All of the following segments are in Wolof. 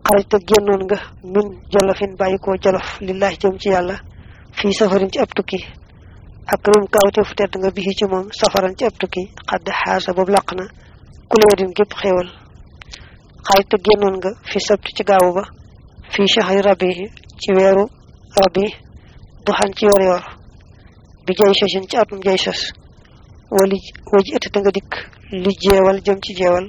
xarajta génnoon nga min jolofin bàyyi koo jolof lillahi jëm ci yàlla fii safarin ci ab tukki ak rim kawte fu tedd nga bixi ci moom safaran ci ab tukki xadd xaasa boobu laq na kuleedin gépp xéewal xarajta génnoon nga fi sabti ci gaawu ba fii shahri rabi ci weeru rabi duxan ci yor yor bi jay sasin ci atum jay sas wali waji ëtt nga dikk li jeewal jëm ci jeewal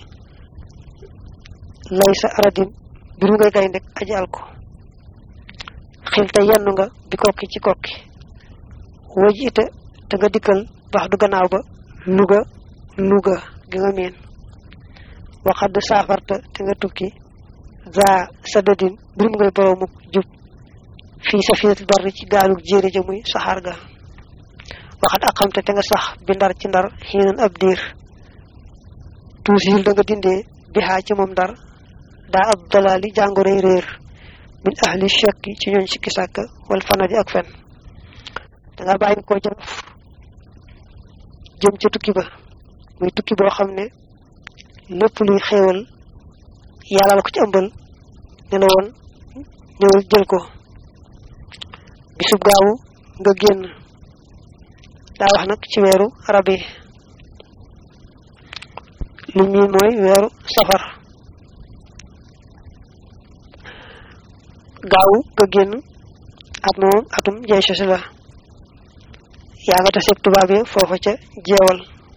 lay sa aradim biru ngay gay ndek aji al ko xil te yenn nga bi kokki ci kokki waji ite te nga dikkal bax du gannaaw ba luga luga gi nga miin waxadd saafarta te nga tukki za sadadin birum ngay boroomuk jub fii safinatul barri ci gaalug jéere ja muy saxaar ga waxat aqamte te nga sax bi ndar ci ndar xiinan ab diir tuusil da nga dindee bi xaa ci moom ndar daa ab dalaali jàngoroy réer min ahli shakki ci ñooñ sikki sàkk wal fanadi ak fen da nga bàyyi ko jolof jëm ca tukki ba muy tukki boo xam ne lépp luy xéewal yàlla la ko ci ëmbal ne la woon ñëwal jël ko bisub gaawu nga génn daa wax nag ci weeru rabi li ñuy mooy weeru safar gaawu nga génn at moom atum jay sosi la yaa nga taseeg tubaab yi foofa ca jeewal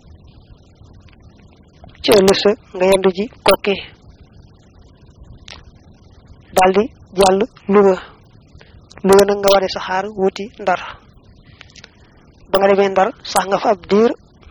ci ëllëg sa nga yendu ji kokki daldi jàll Louga Louga nag nga ware saxaar wuti ndar ba nga demee ndar sax nga fa ab diir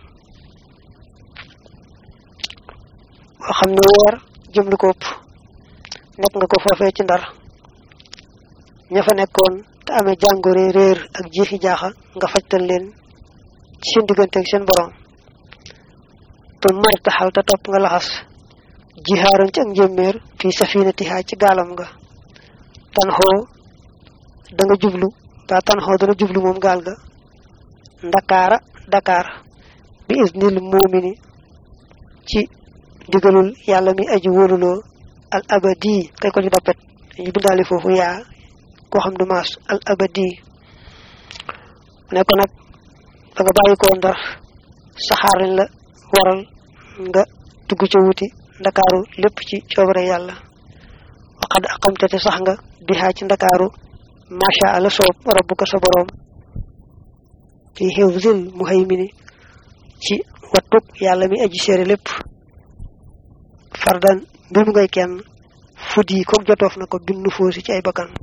boo xam ne weer jëm lu ko ëpp nekk nga ko foofee ci ndar ña fa nekkoon te amee jàngore réer ak jiixi jaaxa nga fajtal leen ci seen diggante ak seen borom te mar taxal te topp nga laxas jihaaroon ci ak njéeméer fii safinatiha ci gaalam nga tan xoo da nga jublu ba tan xoo dana jublu moom gaal ga ndakaara Dakar bi isnil muumini ci digalul yàlla mi aji wóoluloo al abadi kay ko ci dappet ñu bindaali foofu yaa koo xam du maas al abadi ne ko nag da nga bàyyi koo ndar saxaar lañ la waral nga dugg ca wuti ndakaaru lépp ci coobare yàlla waxad aqamte te sax nga bihaa ci ndakaaru macha allah soob rabbuka sa boroom fi hifzil muhaymini ci wattuk yàlla mi aji séere lépp fardan mbir mu ngay kenn fuddi kook jotoof na ko binnu foosi ci ay bakkan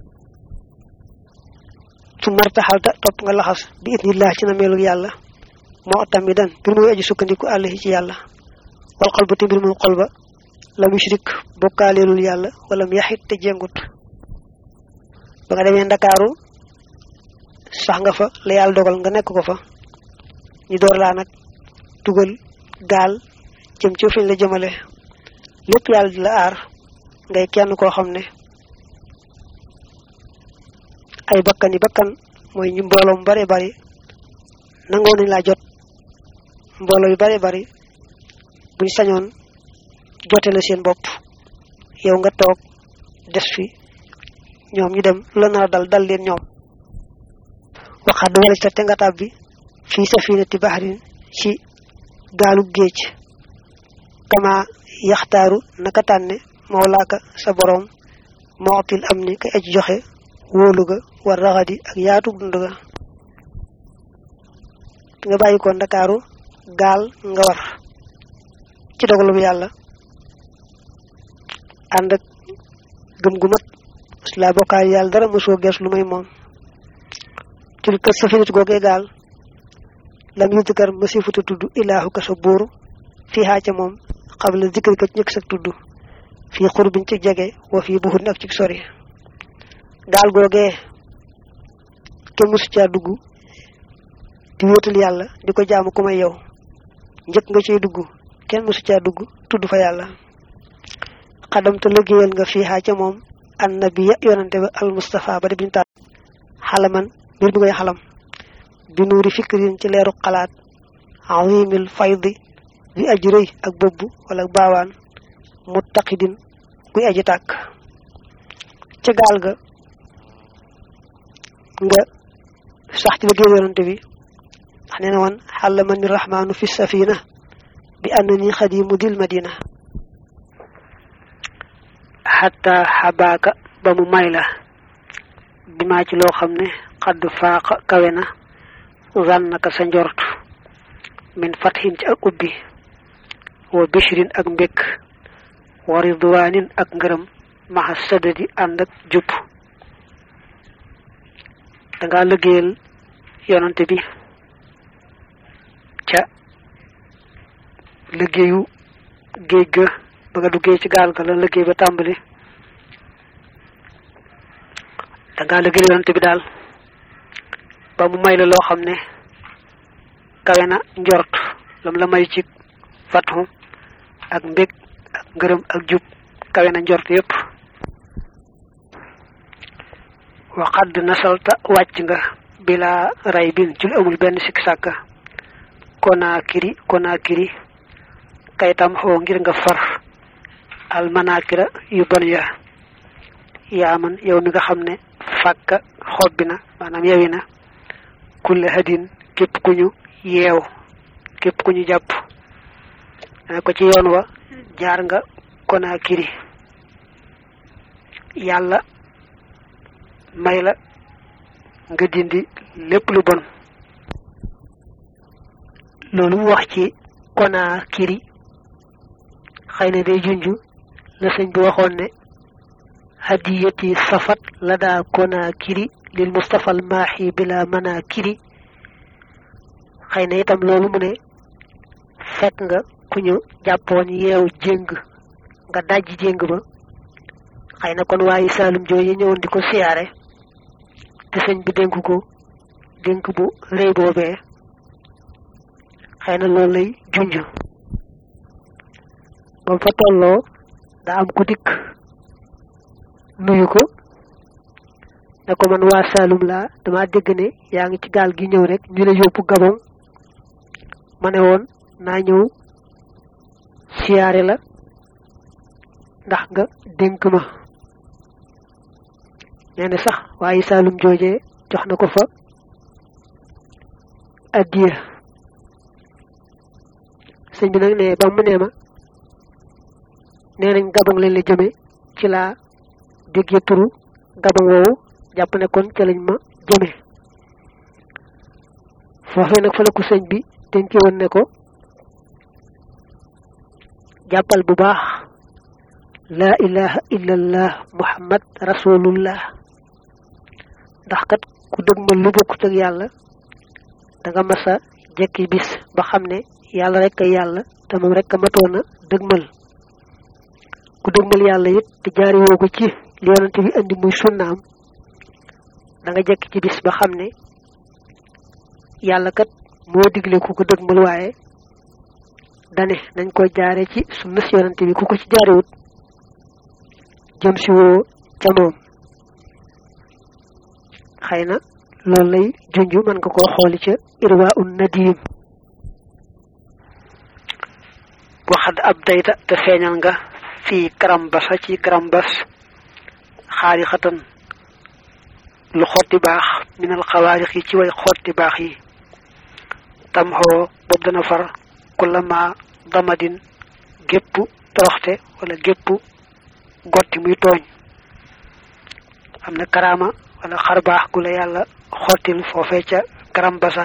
su martaxalta topp nga laxas bi idnillah ci na meelu yàlla moo tamidan mbir muy aji sukkandiku àllahi ci yàlla wal xol ba te mbir mu xol ba lam yushrik bokkaaleelul yàlla wala mu yaxit te jengut ba nga demee ndakaaru sax nga fa la yàlla dogal nga nekk ko fa ñu door laa nag tugal gaal jëm ci fiñ la jëmale lépp yàlla di la aar ngay kenn koo xam ne ay bakkan yi bakkan mooy ñu mbooloo mu bare bari nangoo nañ laa jot mbooloo yu bare bari buñ sañoon jote la seen bopp yow nga toog des fi ñoom ñu dem la nar a dal dal leen ñoom waxaat wala sa te nga tàbbi fii safinati bahrin ci gaalu géej kama yaxtaaru naka tànne mawlaaka sa boroom mootil am ni kay aji joxe wóolu ga war raxadi ak yaatu dund ga nga bàyyi ko ndakaaru gaal nga war ci dogalu bu yàlla ànd ak gëm gu mat la bokkaal yàlla dara mosoo gees lu may moom til kër safinatu googee gaal lam yudkar masifuta tudd ilaahu ka sa buur fii xaa ca moom xabla zikri ka ci ñëkk sa tudd fii xurbin ci jege wa fii buxut ak ci sori gaal googee kenn mosu caa dugg di wéetal yàlla di ko jaamu ku may yow njëkk nga ciy dugg kenn mosu caa dugg tudd fa yàlla xadamta liggéeyal nga fii xaa ca moom annabiya yonante ba al mustafa ba de biñu taal xalaman mbir bi ngay xalam bi nuuri fikrin ci leeru xalaat azimil faydi bi aji rëy ak bëbb wala baawaan muttaqidin guy aji tàkk ca gaal ga nga sax ci liggéey yonante bi ndax nee na woon xàlla man ni rahmaanu fi safina bi annani xadimu dil madina xatta xabaaka ba mu may la bi maa ci loo xam ne xadd faaqa kawe na zannaka sa njort min fathin ci ak ubbi wa bishrin ak mbékk wa ridwanin ak ngërëm maxa sadadi ànd ak jub danga liggéeyal yonante bi ca liggéeyu géej ga ba nga duggee ci gaal ga la liggéey ba tàmbali danga liggéeyal yonante bi daal ba mu may la loo xam ne kawe na njort lam la may ci fatu ak mbég ak ngërëm ak jub kawe na njort yépp waxadd nasalta wàcc nga bila ray bin ci lu amul benn sikk sàkka konaakiri konaakiri kayitam xoo ngir nga far almanakira yu bon ya yaaman yow mi nga xam ne fàkka xobbi na maanaam yewi na kulle hadin képp ku ñu yeew képp ku ñu jàpp ne ko ci yoon wa jaar nga konaakiri yàlla may la nga dindi lépp lu bon loolu mu wax ci konaakiri xëy na day junju la sëñ bi waxoon ne hadiyati safat la daa konaakiri lil mustafa al maaxi bila manakiri xëy na itam loolu mu ne fekk nga ku ñu jàppoon yeew jéng nga dajji jéng ba xëy na kon waaye saalum jooju ñëwoon di ko siyaare te sëñ bi dénk ko dénk bu rëy boobee xëy na loolu lay junj ba fa tolloo daa am ku dikk nuyu ko ne ko man waa Saalum laa dama dégg ne yaa ngi ci gaal gi ñëw rek ñu la yóbbu Gabon ma ne woon naa ñëw siyaare la ndax nga dénk ma nee na sax waaye Saalum joojee jox na ko fa addiya sëñ bi nag ne ba mu nee ma nee nañ Gabon lañ la jëme ci laa déggee turu Gabon woowu jàpp ne kon ca lañ ma jëme foofee nag fa la ko sëñ bi dénke woon ne ko jàppal bu baax laa ilaha illallah muhammad rasulullah ndax kat ku dëgmal lu bokkut ak yàlla da nga masa jekki bis ba xam ne yàlla rek ay yàlla te moom rek a matoon a dëgmal ku dëgmal yàlla it te jaari woo ko ci li yonante bi andi muy sunnaam da nga jekki ci bis ba xam ne yàlla kat moo digle ku ko dëgmal waaye dane nañ ko jaare ci sunna si yonante bi ku ko ci jaarewut jëm si woo ca moom xëy na loolu lay junj mën nga koo xooli ca irwa un nadim waxad ab dayta te feeñal nga fii karambasa ci karambas xaari xatan lu xotti baax minal xawaarix yi ci way xotti baax yi tam xoo boobu dana far kullama damadin gépp toroxte wala gépp gotti muy tooñ am na karaama wala xar baax gu la yàlla xottil foofee ca karambasa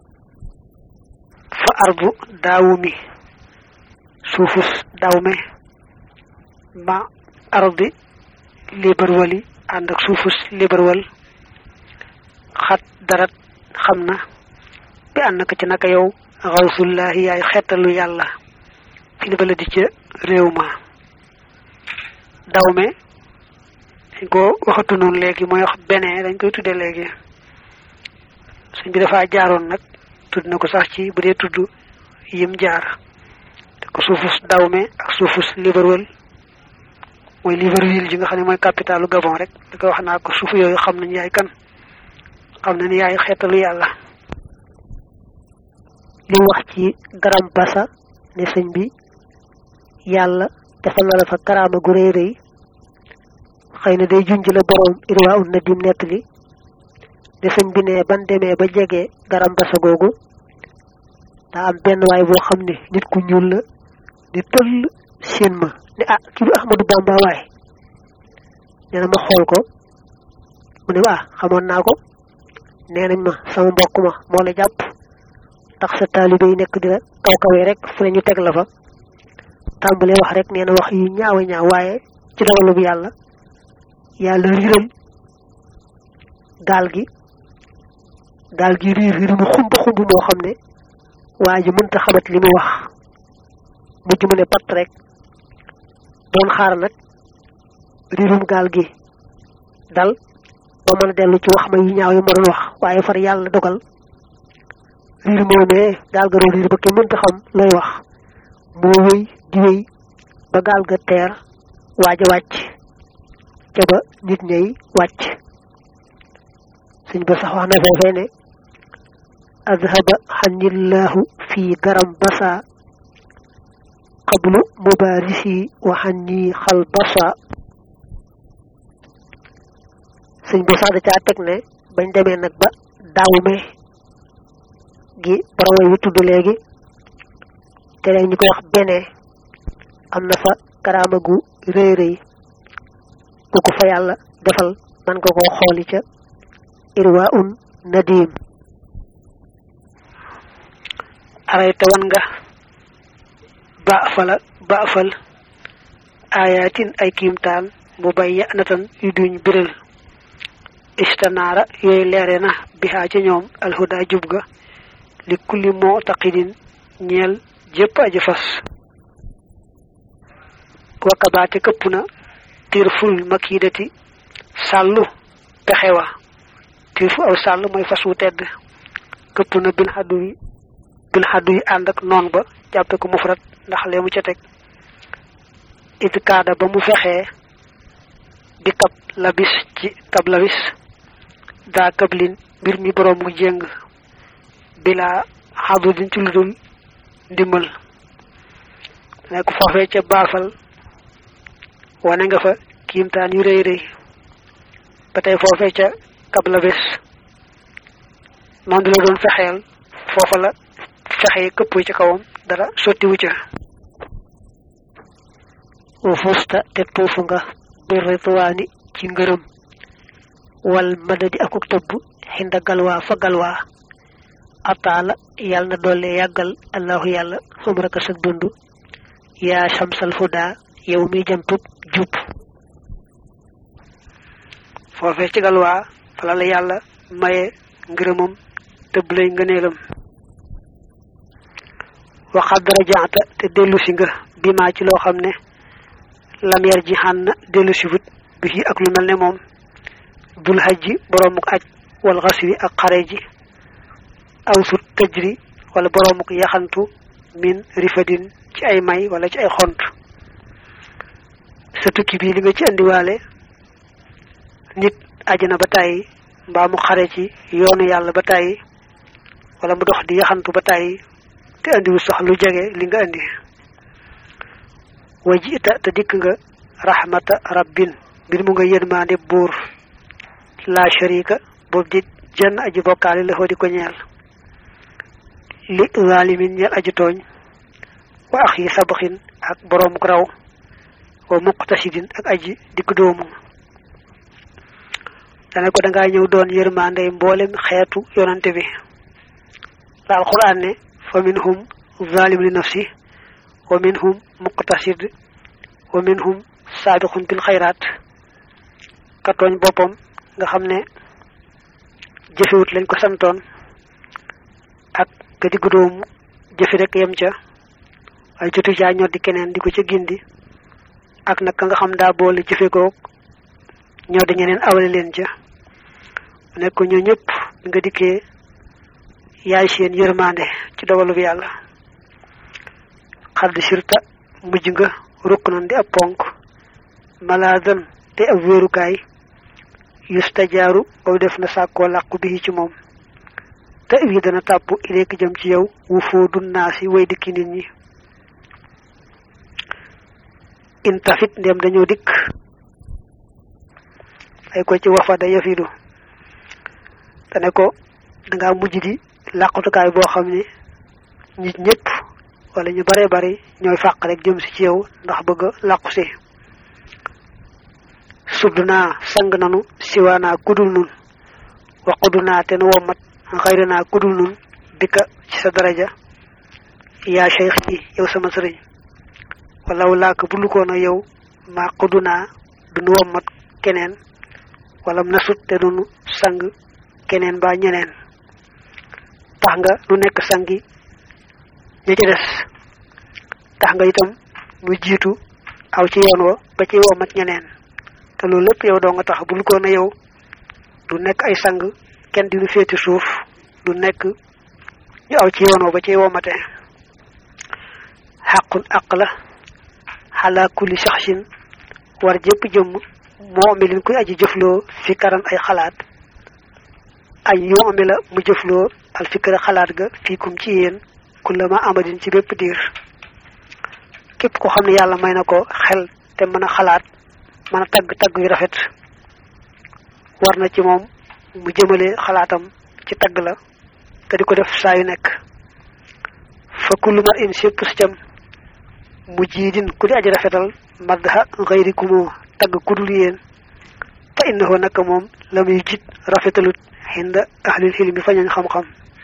fa arbu daawumi suufus dawme ma ardi libarwali ànd ak suufus libarwal xat darat xam na bi ànd naka ci naka yow xawsullahi yaay xettalu yàlla fi li bala di ca réew ma dawme dañ ko waxatu noonu léegi mooy wax benee dañ koy tudde léegi suñ bi dafa jaaroon nag tudd na ko sax ci bu dee tudd yim jaar te ko suufus dawme ak suufus libarwal mooy Libreville ji nga xam ne mooy capitalu Gabon rek da ko wax naa ko suuf yooyu xam nañ yaay kan xam na ni yaay xeetalu yàlla li wax ci garam basa ne sëñ bi yàlla defal na la fa karaama gu rëy rëy xëy na day junj la borom irwa un na dim nettali ne sëñ bi ne ban demee ba jege garam basa googu daa am benn waay boo xam ne nit ku ñuul la di tëll seen ma ne ah kii du Ahmadu Bamba waay nee na ma xool ko mu ne ah xamoon naa ko nee nañ ma sama mbokk ma moo la jàpp tax sa taalibe yi nekk di la kaw kawee rek fu ne ñu teg la fa tàmbalee wax rek nee na wax yu ñaawa ñaaw waaye ci dogalu bu yàlla yàlla riiral gaal gi gaal gi riir riir mu xumb xumb moo xam ne waa ji mënta xamat li mu wax mujj mu ne pat rek doon xaar nag riirum gaal gi dal ba mën a dellu ci wax ma yu ñaaw yi ma doon wax waaye far yàlla dogal riir moomee gaal ga riir ba kenn mënta xam looy wax moo wéy di wéy ba gaal ga teer waaj a wàcc ca ba nit ñay wàcc suñ ba sax wax na foofee ne adhaba xanillahu fi garam basa qablu mubarisi wa xanni xal basa suñ ba sax da caa teg ne bañ demee nag ba daawume gi borom wi tudd léegi te léegi ñu koy wax benee am na fa karaama gu rëy rëy ku ko fa yàlla defal man nga koo xooli ca irwa un nadim arayta wan nga ba fala ba fal ayatin ay kiimtaan mu bay yanatan yu duñ biral istanaara yooyu leere na bihaa ca ñoom alhuda jub ga li kulli moo taqidin ñeel jépp aji fas wakabaate këpp na tir ful makidati sàllu pexewa tir fu aw sàll mooy fas wu tedd këpp na bil xaddu yi bil xaddu yi ànd ak noon ba jàppe ko mufrat ndax lee mu ca teg it kaada ba mu fexee bi kab labis ci kab labis daa kablin mbir mi boroom mu jéng bilaa xadu din ci ludul ndimbal nekk foofee ca baafal wane nga fa kiimtaan yu rëy rëy ba tey foofee ca kabla bés noonu la doon fexeel foofa la fexee këpp ci kawam dara sottiwu ca wa fusta te tuufu nga bi ritwaani ci ngërëm wal madadi akuk tëbb xinda galwaa fa galwaa ataala yàlla na doole yàggal allahu yàlla xumraka sa dund yaa shamsal huda yow mi jantub jub foofee ci galwaa fala la yàlla maye ngërëmam tëbb lay ngëneelam waxaat dara jaata te dellu si nga bi maa ci loo xam ne lam yar ji xàn na dellu si wut bi ci ak lu mel ne moom dul xaj ji boroomuk aj wal xasri ak xare ji aw sut tëjri wala boroomuk yaxantu min rifadin ci ay may wala ci ay xont sa tukki bi li nga ci andiwaale nit ajana ba tàyyi mbaa mu xare ci yoonu yàlla ba tàyyi wala mu dox di yaxantu ba tàyyi te andiwu sax lu jege li nga andi wajita te dikk nga rahmata rabbin mbir mu nga yërmaande buur la sharika boobu di jenn aji bokkaale la di ko ñeel li zalimin ñeel aji tooñ wa ax yi sabaxin ak boroomuk raw wa muqtasidin ak aji digg doomu dane ko dangaa ñëw doon yërmaande mboolem xeetu yonante bi la alquran ne fa minhum zalim li nafsi wa minhum muqtasid wa minhum saabiqun bil xayraat ka tooñ boppam nga xam ne jëfewut lañ ko santoon ak ka digg doomu jëfi rek yem ca waaye jotu caa ñor di keneen di ko ca gindi ak nag ka nga xam daa boole jëfe goog ñoo di ñeneen awale leen ca nekk ko ñoo ñëpp nga dikkee yaay seen yërmande ci dogalub yàlla xadd sirta mujj nga rukk nan di ab ponk malaadan te ab wéerukaay yustajaaru boobu def na sàkkoo làqu bi ci moom te wi dana tàpp ileek jëm ci yow wu foo dunnaasi way dikki nit ñi intafit ndem dañoo dikk ay ko ci wafada yafidu dane ko danga mujj di làqutukaay boo xam ne nit ñëpp wala ñu bare bari ñooy fàq rek jëm si ci yow ndax bëgg làqu si sudd naa sang nanu siwaanaa kudul nun waqudu naa te nu wommat xayri naa kudul nun dikka ci sa daraja yaa cheikh yi yow sama sëriñ walaw laaka bu lukoon a yow maa xudu naa du nu wommat keneen wala nasut te du nu sang keneen ba ñeneen tax nga nu nekk sangi ña ci des tax nga itam nu jiitu aw ci yoon wa ba ci wommat ñeneen te loolu lépp yow doo nga tax bu lukoon a yow du nekk ay sang kenn di nu féeti suuf du nekk ñu aw ci yoon wa ba ci wommate xaqun aq la xalaa kulli saxsin war jëpp jëmm moo ame lin koy aji jëfloo fi karan ay xalaat ay yoo ame la mu jëfloo al fikra xalaat ga fiikum ci yéen kullama amadin ci bépp diir képp ko xam ne yàlla may na ko xel te mën a xalaat mën a tagg tagg yu rafet war na ci moom mu jëmale xalaatam ci tagg la te di ko def saa yu nekk fa kullu mar in sépp si cam mu jiidin ku di aji rafetal madha xayrikumoo tagg kudul yéen fa innahu naka moom la muy jit rafetalut xinda ahlil xilmi fañañ xam-xam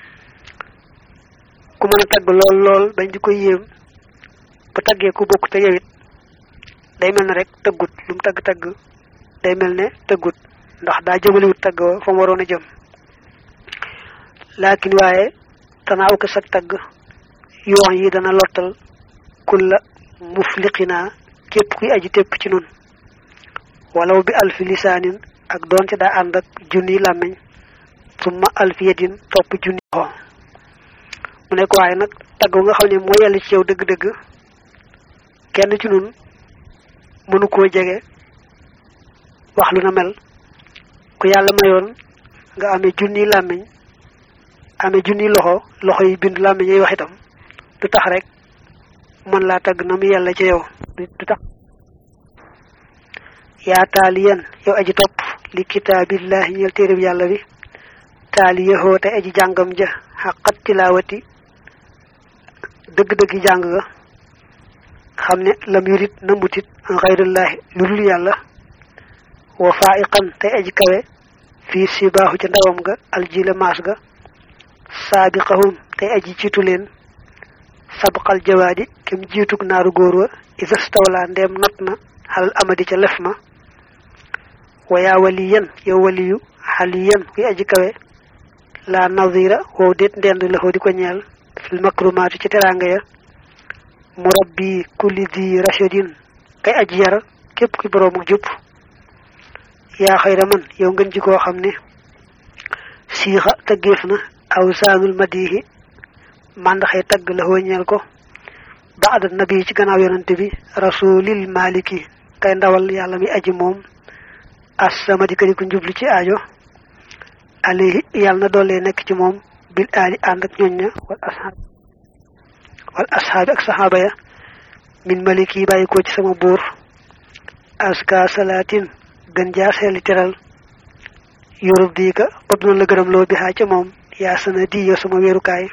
ku mën a tagg lool lool bañ di ko yéem bu taggee ku bokk te yewit day mel ne rek tëggut lu mu tagg-tagg day mel ne tëggut ndax daa jëmaliwut tagg wa fa mu waroon a jëm laakin waaye tanaaw ko sag tagg yoon yi dana lottal kulla mufliqinaa képp kuy aji tépp ci nun walaw bi alfi lisaanin ak doonte daa ànd ak junni làmmiñ summa alfi yedin topp junni xoo mu nekk waaye nag tagg nga xam ne moo yàlla ci yow dëgg-dëgg kenn ci nun mënu koo jege wax lu na mel ku yàlla mayoon nga amee junni làmmiñ amee junni loxo loxo yi bind làmmiñ yi wax itam du tax rek mën laa tagg na mu yàlla ci yow du tax yaa taaliyan yow aji topp li kitaabillahi ñeel téereb yàlla bi taaliyahoo te aji jàngam ja xaqat tilaawati dëgg-dëggi jàng ga xam ne lam yurit na mutit xayrullahi lu dul yàlla wa faiqan te aji kawe fii sibaaxu ca ndawam ga aljila maas ga saabiqahum te aji jiitu leen sabqal jawaadi kem jiitug naaru góor wa isastawla ndeem not na xalal amadi ca lef ma wa yaa waliyan yow waliyu xaliyan kuy aji kawe la nazira wow déet ndend la di ko ñeel fil makrumaati ci teraanga ya murabbi kulli di rashidin kay aji yar képp ki boroomu jub yaa xayra man yow ngeen ji koo xam ne siixa tëggeef na aw saanul madihi màndaxee tagg la ñeel ko baada nabi ci gannaaw yonante bi rasulil maliki kay ndawal yàlla mi aji moom assamadi kadi ku njublu ci aajo alayhi yàlla na doole nekk ci moom bil aali ànd ak ñoñ ña wal ashaab wal ashaabi ak saxaaba ya min maliki yi bàyyi ko ci sama buur aska salaatin gën jaa seeli teral yurub diika bopp na la gërëm loo bi xaa ca moom yaa sana di yow sama weerukaay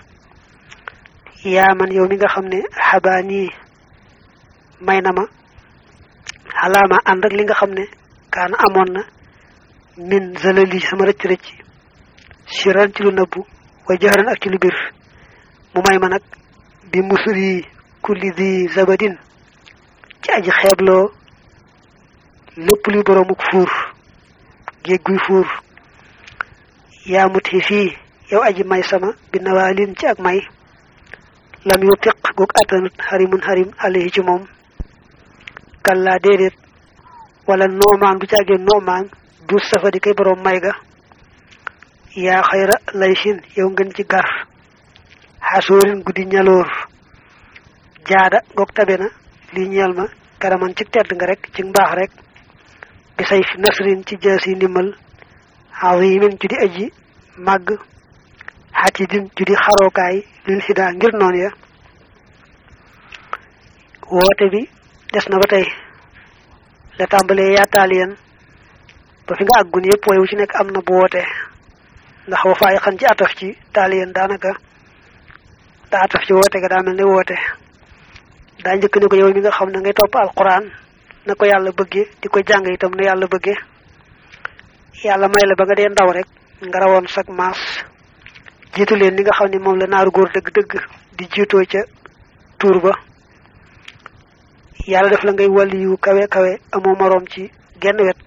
yaa man yow mi nga xam ne xabaani may na ma xalaama ànd ak li nga xam ne kaana amoon na min zalali sama rëcc rëcc siran ci lu nëbbu wa jaxaran ak ci lu bir mu may ma nag bi musuri kulli di zabadin ci aji xeebloo lépp luy boroomuk fuur géej guy fuur yaa mut xi fii yow aji may sama bi nawaalin ci ak may lam yu tiq goog attanut xarimun xarim alayhi ci moom kallaa déedéet wala noomaan du caagee noomaan du safa di kay boroom may ga yaa xayra laysin yow ngeen ci gar xasoorin guddi ñaloor jaada goog tabe na lii ñeel ma karaman ci tedd nga rek ci mbaax rek bi say fi nasrin ci jaasi ndimbal azimin ju di aji màgg xatidin ju di xarookaay lil xidaa ngir noon ya woote bi des na ba tey la tàmbalee yaataaliyan ba fi nga àggun yëpp way wu ci nekk am na bu woote ndax wa faay xan ci ataf ci taaliyen daanaka daa ataf ci woote ga daa mel ne woote daa njëkk ne ko yow mi nga xam ne ngay topp alquran na ko yàlla bëggee di ko jàng itam na yàlla bëggee yàlla may la ba nga dee ndaw rek nga rawoon sag maas jiitu leen li nga xam ne moom la naaru góor dëgg-dëgg di jiitoo ca tuur ba yàlla def la ngay wàlli yu kawe kawe amoo moroom ci genn wet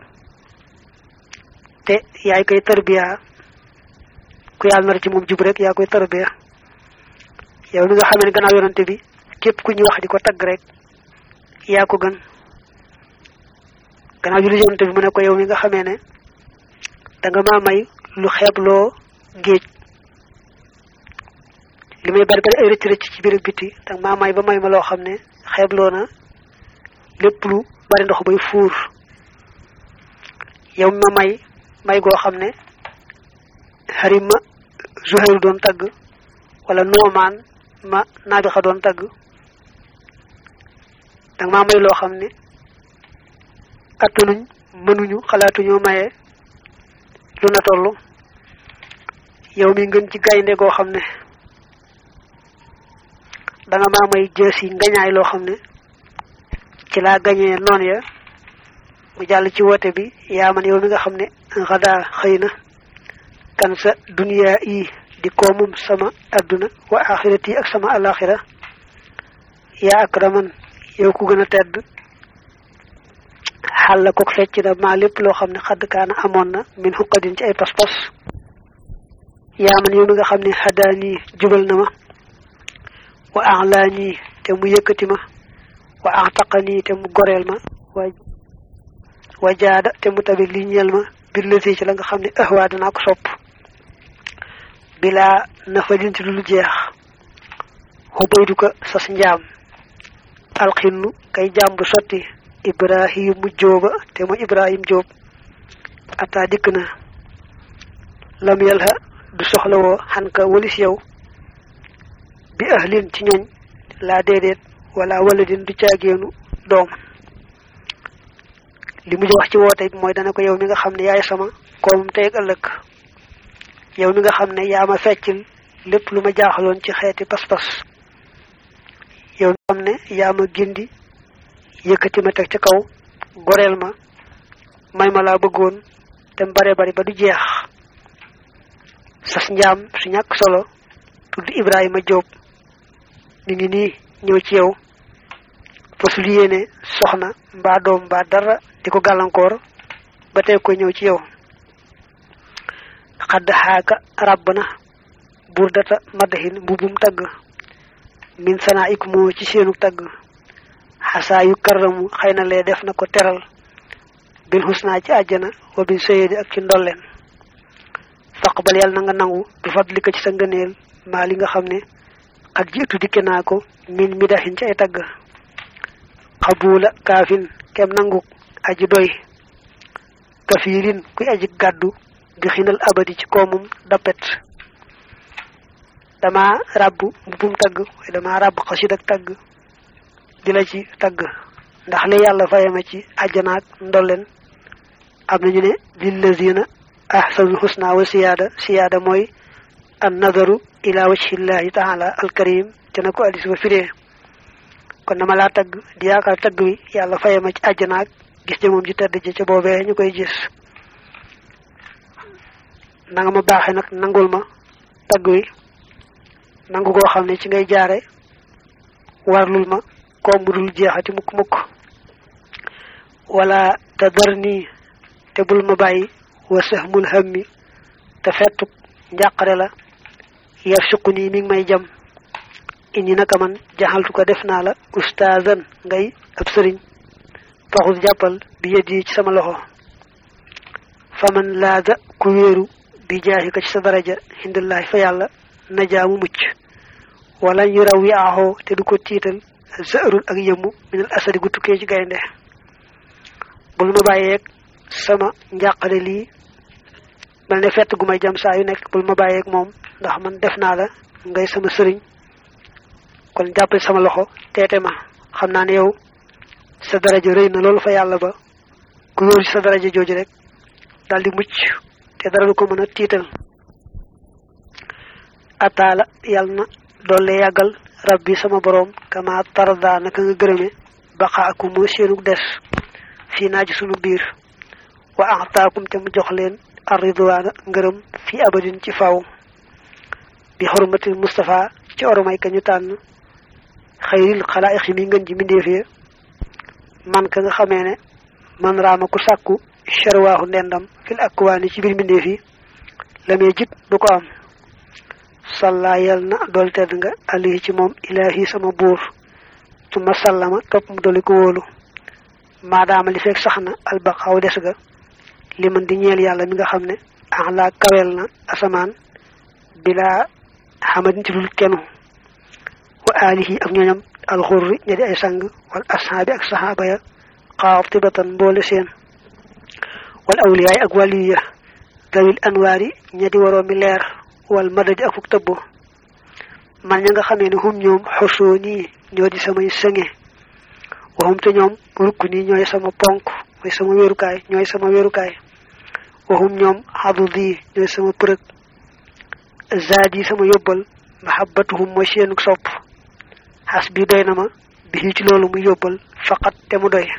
te yaay koy tarbiya ku yàlla nar ci moom jub rek yaa koy tarbiya yow mi nga xam ne gannaaw yonante bi képp ku ñuy wax di ko tagg rek yaa ko gën gannaaw julli yonante bi mu ne ko yow mi nga xamee ne da nga maa may lu xeebloo géej li may bari bari ay rëcc rëcc ci biir biti da nga maa may ba may ma loo xam ne xeebloo na lépp lu bari ndox bay fuur yow mi ma may may goo xam ne xarim ma Zuhayru doon tagg wala noomaan ma naabixa doon tagg danga maa may loo xam ne attanuñ mënuñu xalaatuñoo maye lu na toll yow mi ngën ci gaynde goo xam ne danga maa may jës yi ngañaay loo xam ne ci laa gañee noon ya mu jàll ci woote bi yaa man yow mi nga xam ne xadaa xëy na kan sa duniyaa yi di koomum sama adduna wa axirati ak sama alaxira yaa akraman yow ku gën a tedd xàlla kook fecc na maa lépp loo xam ne xadd kaana amoon na min xuqadin ci ay pas-pas yaa man yow mi nga xam ne xadaani jubal na ma wa axlaani te mu yëkkati ma wa axtaqani te mu goreel ma wa wa jaada te mu tabi li ñeel ma bir lësi ci la nga xam ne ahwaa danaa ko sopp bilaa nafa din ci lu jeex xubaydu ko sas njaam alxinnu kay jaam bu sotti ibrahimu jóoba te mooy ibrahim jóob ata dikk na lam yalha du soxlawoo xan ka walis yow bi ahlin ci ñooñ laa déedéet wala waladin du caageenu doom li mu wax ci woote it mooy dana ko yow mi nga xam ne yaay sama koomum tey ak ëllëg yow mi nga xam ne yaa ma feccil lépp lu ma jaaxaloon ci xeeti pas-pas yow mi nga xam ne yaa ma gindi yëkkati ma teg ca kaw goreel ma may ma laa bëggoon te bare bari ba du jeex sas njaam su ñàkk solo tudd Ibrahima Diop mi ngi nii ñëw ci yow fasul yéene soxna mbaa doom mbaa dara di ko gàllankoor ba tey ko ñëw ci yow xadd xaaka ràbb na buur data maddahin mbubum tagg min sanaa ik moo ci seenu tagg xasaa yu karramu xëy na lee def na ko teral bil xusnaa ci àjjana wa bil soyedi ak ci ndolleen faqbal yàlla na nga nangu bi fadlika ci sa ngëneel maa li nga xam ne ak jiitu dikke naa ko min midahin ci ay tagg xabuula kaafin kem nangu aji doy kafiirin kuy aji gàddu bi xinal abadi ci koomum dappet dama ràbb mbubum tagg waaye dama ràbb xasid ak tagg di la ci tagg ndax li yàlla fayama ci àjjanaak ndolleen am nañu ne lillazina ahsanul husna wa siyaada siyaada mooy an nadaru ila wajhillahi taala alkarim te na ko addis ba firee kon dama laa tagg di yaakaar tagg wi yàlla fayama ci àjjanaak gis ne moom ji tedd ji ca boobee ñu koy gis nanga ma baaxe nag nangul ma tagg wi nangu goo xam ne ci ngay jaare warlul ma koom bu dul jeexati mukk mukk wala te dar nii te bul ma bàyyi wa sahmul hammi te fettuk njàqare la yar suqu nii mi ngi may jam indi naka man jaxaltu ko def naa la ustaazan ngay ab sëriñ faxus jàppal bi yët yi ci sama loxo faman laada ku wéeru bi jaahi ko ci sa daraja hindullahi fa yàlla najaamu mucc wala ñu raw yi aaxoo te du ko tiital zaarul ak yëmmu minal asadi gu tukkee ci gaynde bul ma bàyyeeg sama njàqale lii mel ne fett gu may jam saa yu nekk bul ma bàyyeeg moom ndax man def naa la ngay sama sëriñ kon jàppale sama loxo teete ma xam naa ne yow sa daraja rëy na loolu fa yàlla ba ku wóor ci sa daraja jooju rek daldi mucc te dara lu ko mën a tiital ataala yàlla na doole yàggal rabbi sama boroom kama tarda naka nga gërëme baqaakum moo seenu des fii naa ci sunu biir wa ataakum te mu jox leen arridwaana ngërëm fi abadin ci faw bi xormatil Mustafa ci oromay ka ñu tànn xayril xalaa'iq mi ngën ji mbindeefee man ka nga xamee ne man raama ku sàkku sharwaahu ndendam fil akwaani ci biir mbindeef yi la mee jit du ko am salla yal na dool tedd nga alihi ci moom ilaahi sama buur suma sallama topp mu doli ko wóolu maadaama li fekk sax na albaqaaw des ga li man di ñeel yàlla mi nga xam ne axlaa kaweel na asamaan bilaa xamadin ci dul kenu wa alihi ak ñooñam alxurri ña di ay sang wal ashaabi ak saxaaba ya xaatibatan mboole seen wal awliyaay ak waliya dawil anwaari ña di waroo mi leer wal madadi ak fuk tëbbo man ña nga xamee ne hum ñoom xosoo nii ñoo di samay sëŋe waxum te ñoom rukk nii ñooy sama ponk mooy sama wéerukaay ñooy sama wéerukaay waxum ñoom xadudi ñooy sama përëg zaad yi sama yóbbal mahabbatuhum mooy seenug sopp xas bi doy na ma bi ci loolu muy yóbbal faqat te mu doy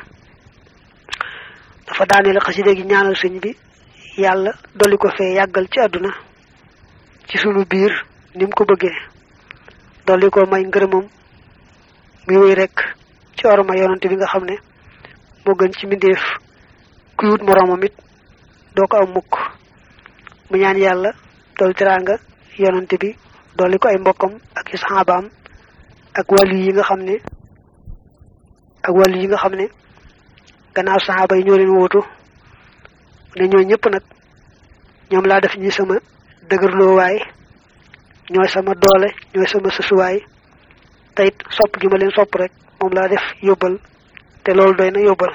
dafa daaneel xasida gi ñaanal sëñ bi yàlla dolli ko fee yàggal ci àdduna ci sunu biir ni mu ko bëggee dolli ko may ngërëmam muy wéy rek ci orma yonante bi nga xam ne moo gën ci mbindeef kuy wut moroomam it doo ko am mukk mu ñaan yàlla dolli teraanga yonante bi dolli ko ay mbokkam ak i saxaabaam ak wàllu yi nga xam ne ak wàllu yi nga xam ne gannaaw saxaaba yi ñoo leen wóotu ne ñoo ñëpp nag ñoom laa def ñi sama dëgërloo waay ñooy sama doole ñooy sama sësuwaay te it sopp gi ma leen sopp rek moom laa def yóbbal te loolu doy na yóbbal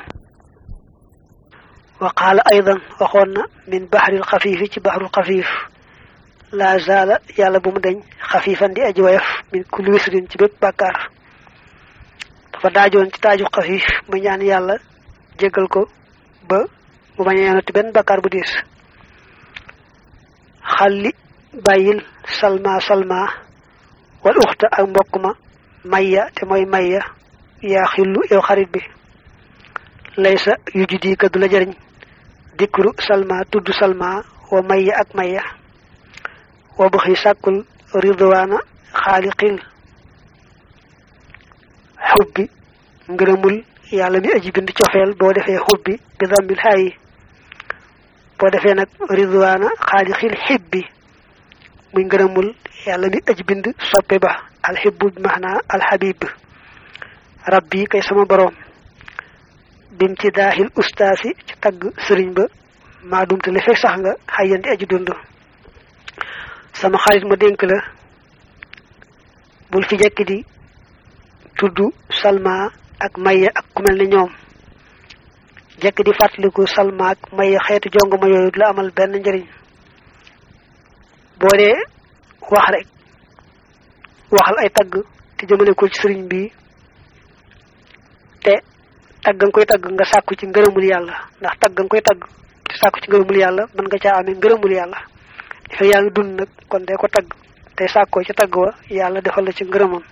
wa qaala aydan waxoon na min baxril xafiifi ci baxrul xafiif la zaala yàlla bu mu deñ xafiifan di aji wayaf min kulli wisrin ci bépp bàkkaar dafa daajoon ci taaju xafiif mu ñaan yàlla jéggal ko ba mu bañ a yanati benn bàkkaar bu diis xalli bàyyil salma salma wal uxta ak mbokk ma mayya te mooy mayya yaa xillu yow xarit bi laysa yu judi ka du la jëriñ dikru salma tudd salma wa mayya ak mayya wa buxi sàkkul ridwaana xaaliqil xubbi ngërëmul yàlla mi aji bind cofeel boo defee xubbi bi dammil xaayi boo defee nag ridwaana xaaliqil xibbi muy ngërëmul yàlla mi aji bind soppe ba alxibbu bi maanaa alxabib rabbi kay sama boroom bim ci daaxil ustaasi ci tagg sëriñ ba maa dumte li fekk sax nga xayanti aji dund sama xarit ma dénk la bul fi jekki di tudd salma ak maya ak ku mel ne ñoom jekk di fàttaliku salma ak maya xeetu jongoma yooyu la amal benn njëriñ boo dee wax rek waxal ay tagg te jëmale ko ci sëriñ bi te tagg nga koy tagg nga sàkku ci ngërëmul yàlla ndax tagg nga koy tagg te sàkku ci ngërëmul yàlla mën nga caa amee ngërëmul yàlla dafa yaa ngi dund nag kon dee ko tagg tey sàkkoo ci tagg wa yàlla defal la ci ngërëmam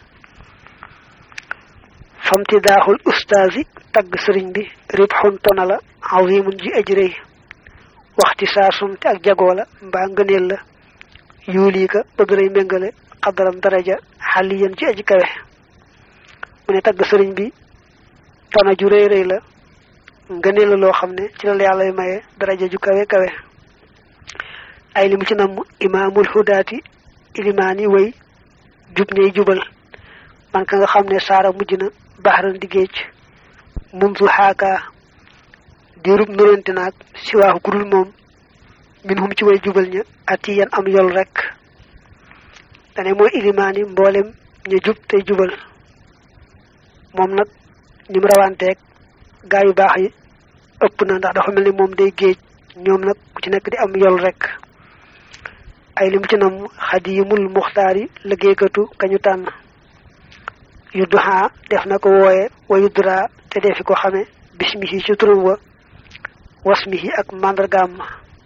famti daaxul ustaasi tagg sëriñ bi rib xun tona la azimun ji aji rëy waxti saa sumte ak jagoo la mbaa ngëneel la yuulii ka bëgg lay méngale xadaram daraja xaliyan ci aji kawe mu ne tagg sëriñ bi tona ju rëy rëy la ngëneel la loo xam ne ci la yàlla maye daraja ju kawe kawe ay li mu ci namm imaamul hudaati ilimaani way jub ñey jubal man ka nga xam ne saara mujj na baxaran di géej mundu xaakaa diirub nurante naag si waaxu gudul moom min hum ci way jubal ña ati yan am yol rek dane mooy ilimaani mboolem ña jub tey jubal moom nag ni mu rawanteeg gaa yu baax yi ëpp na ndax dafa mel ni moom day géej ñoom nag ku ci nekk di am yol rek ay lim ci nam xadimul muxtaari liggéeykatu kañu tànn yudduhaa def na ko wooye wa yuddura te defi ko xame bismihi ci turam wa wasmihi ak màndargaam ma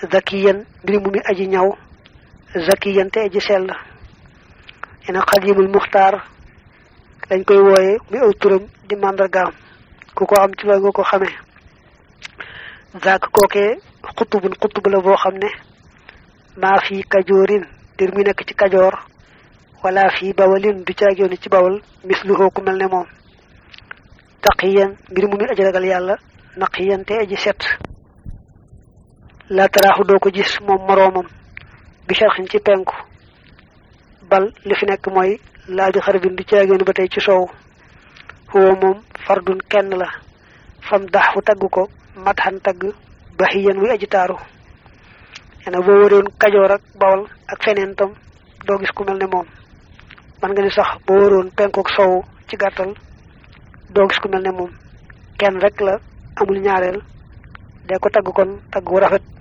zakiyan mbir mu mi aji ñaw zakiyan te aji sell ina xadimul muxtaar lañ koy wooye muy aw turam di màndargaam ku ko am ci loolu nga ko xamee zaak kookee xutubun xutub la boo xam ne maa fi kajoorin dir muy nekk ci kajoor wala fi bawalin du caagooni ci bawal misluhoo ku mel ne moom taqiyan mbir mu mi aji ragal yàlla naqiyan te aji set la taraaxu doo ko gis moom moroomam bi sharxin ci penku bal li fi nekk mooy laa bi xarbin du caagooni ba tey ci soow huwa moom fardun kenn la fam dax fu tagg ko matxan tagg baxiyan muy aji taaru ena boo waroon kajoor ak bawal ak feneen tam doo gis ku mel ne moom man nga ni sax boo waroon penkook sow ci gàttal doo gis ku mel ne moom kenn rek la amul ñaareel de ko tagg kon tagg wu rafet